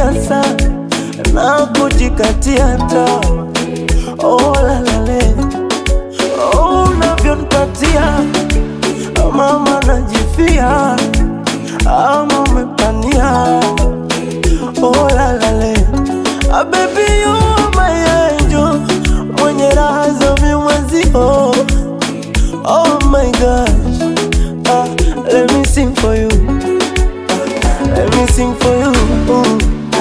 sana na kujikatia tamaa. Oh, la la le. Oh, unavyonipatia mama najifia ama umepania oh, la la le. Ah, baby you are my angel mwenye raha za vimwezio oh my gosh ah, let me sing for you ah, let me sing for you Ooh.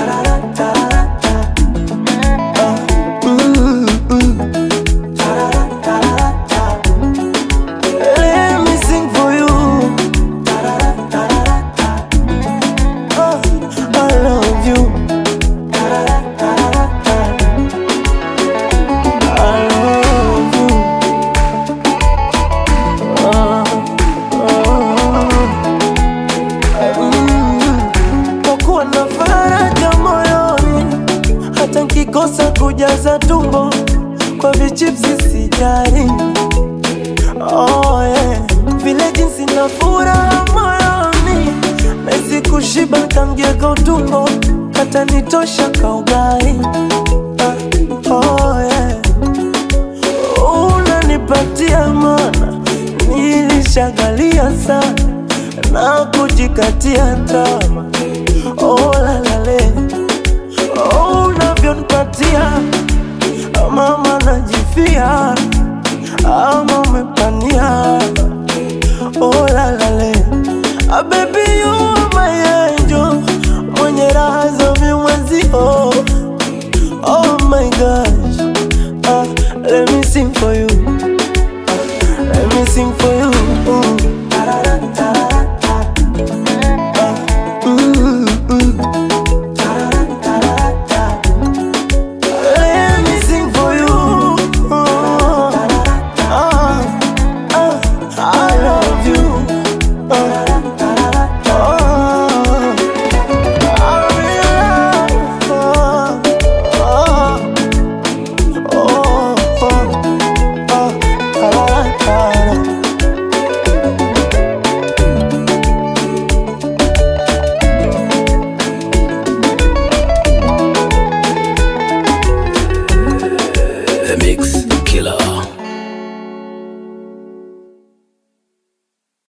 Ah, mm, mm. Let me sing for you. Oh, I love you. I love you. Oh, oh, mm. Kwa kuwa na faraja moyoni, hata nkikosa kujaza tumbo kwa vichipsi sijali. Oh, yeah. Vile jinsi na furaha moyoni Nahisi kushiba kamgeka utumbo Hata nitosha kaugai ah, oh, yeah. Unanipatia mana Nilishagalia sana Na kujikatia tama Oh la la